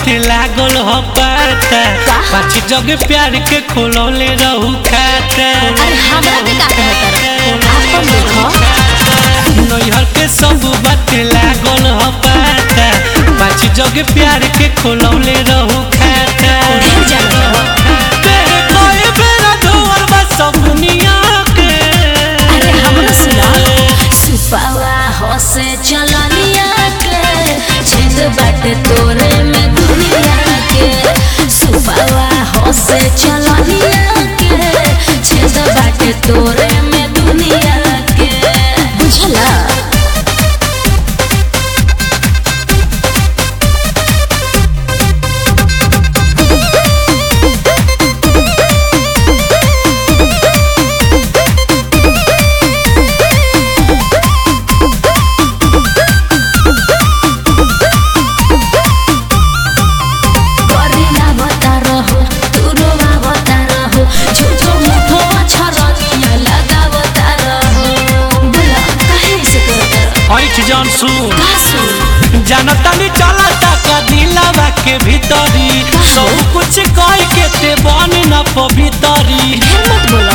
बाटे लागल हो पाता पाछी जग प्यार के खोलौले रहू खाता अरे हमरा के का कहत आपन देखो नैहर के सब बाटे लागल हो पाता पाछी जग प्यार के खोलौले रहू खाता ढेर जाने हो। तेरे कोई बेरा धोअल बा सब दुनिया के अरे हमरा सुना सुपावा हसे चलनिया के छेद बाटे तोरे में दुनिया के सुपावा हसे चलनिया के छेद बाटे तोरे में दुनिया के बुझला करिला बता रहो तुरोवा बता रहो झूठो मूठो छरनिया लगा बता रहो बोला काहे से करता ऐठ जान सुन का सुन जानतानी चलता का दिलावा के भीतरी सब कुछ कह के ते बन न पवितरी ढेर मत बोला